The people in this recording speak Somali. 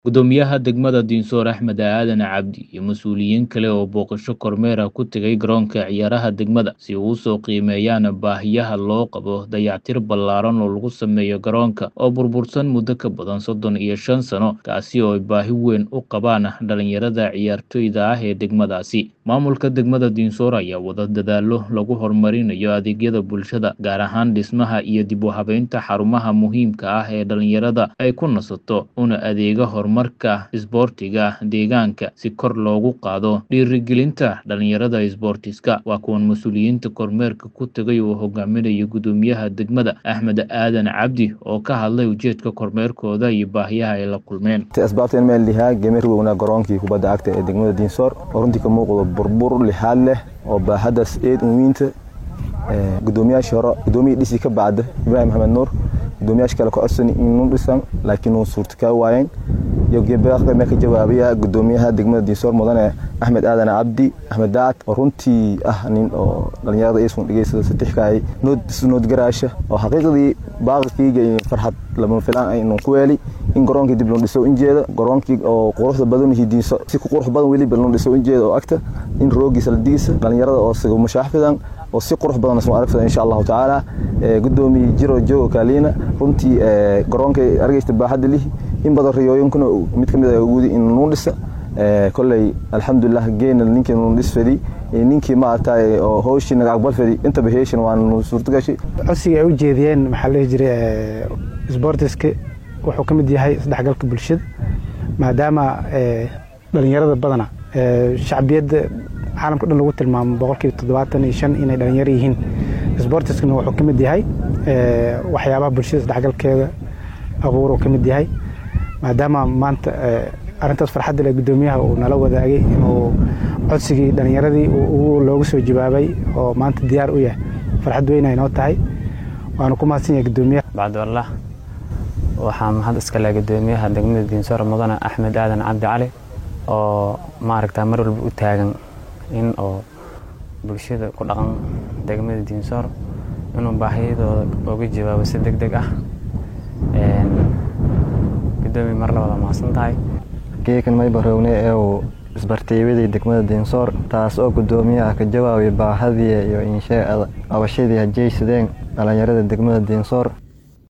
Guddoomiyaha degmada Dinsoor Axmed Aadan Cabdi iyo mas'uuliyiin kale oo booqasho kormeer ah ku tegay garoonka ciyaaraha degmada si ay u soo qiimeeyaan baahiyaha loo qabo dayactir ballaaran oo lagu sameeyo garoonka oo burbursan muddo ka badan soddon iyo shan sano kaasi oo ay baahi weyn u qabaan dhalinyarada ciyaartoyda ah ee degmadaasi maamulka degmada Dinsoor ayaa wada dadaallo lagu horumarinayo adeegyada bulshada gaar ahaan dhismaha iyo dib u habeynta xarumaha muhiimka ah ee dhalinyarada ay ku nasato una adeega horumarka isboortiga deegaanka si kor loogu qaado dhiirigelinta dhalinyarada isboortiska waa kuwan mas-uuliyiinta kormeerka ku tegay oo hogaaminayo guddoomiyaha degmada axmed aadan cabdi oo ka hadlay ujeedka kormeerkooda iyo baahiyaha ay la kulmeen asbaabta meel lihaa gemer weynaa garoonkii kubadda cagta ee degmada diinsoor oo runtii ka muuqdo burbur lixaad leh oo baahadaas eed unwiinta gudoomiyaashii hore gudoomiyii dhisi ka bacda ibraahim maxamed nuur gudoomiyaasha kale ka codsani inuu dhisan laakiin uu suurtakaa waayeen iyo gebeaqda mee ka jawaabaya gudoomiyaha degmada diinsoor mudane axmed aadan cabdi axmed daacad oo runtii ah nin oo dhalinyarada isun dhegeysada satixkaay noodgaraasha oo xaqiiqdii baaqilkiyga iyo farxad lama filaan aynu ku weeli in garoonkii dib loo dhiso injeeda garoonkii oo quruxda badan diinso si ku qurux badan weliba loo dhiso injeeda oo agta in roogiisa la diisa dhalinyarada oo siga mashaaxfidan oo si qurux badan isma aragfida insha allahu tacaala gudoomiye jiro joogo kaaliina runtii garoonka argeysta baaxadda lihi in badan riyooyinkuna mid ka mid ah uguudi in nuu dhisa kolley alxamdulilah geena ninkii nuu dhis fadi ninkii maaragtay oo hooshii naga aqbal fadi intaba heeshin waa nuu suurtagashay codsiga ay u jeediyeen maxaa la dhihi jiray sboortiska wuxuu ka mid yahay isdhexgalka bulshada maadaama dhalinyarada badana shacbiyadda caalamka dhan lagu tilmaamo boqolkiiba toddobaatan iyo shan inay dhalinyaro yihiin sboortiskana wuxuu ka mid yahay waxyaabaha bulshada isdhexgalkeeda abuur uu ka mid yahay maadaama maanta arrintaas farxadda leh guddoomiyaha uu nala wadaagay inuu codsigii dhalinyaradii loogu soo jawaabay oo maanta diyaar u yahay farxad weyn ay noo tahay waanu ku mahadsan yahay guddoomiyaha bacdwallah waxaa mahad iska leh guddoomiyaha degmada diinsoor mudane axmed aadan cabdi cali oo maaragta mar walba u taagan in oo bulshada ku dhaqan degmada diinsoor inuu baahiyadooda uga jawaabo si deg deg ah gudoomiya mar labada mahadsan tahay geekan maybarowne ee uu isbartiibadii degmada diinsoor taas oo guddoomiyaha ka jawaabay baahadii iyo insheeada qabashadii hajaysadeen dhalinyarada degmada diinsoor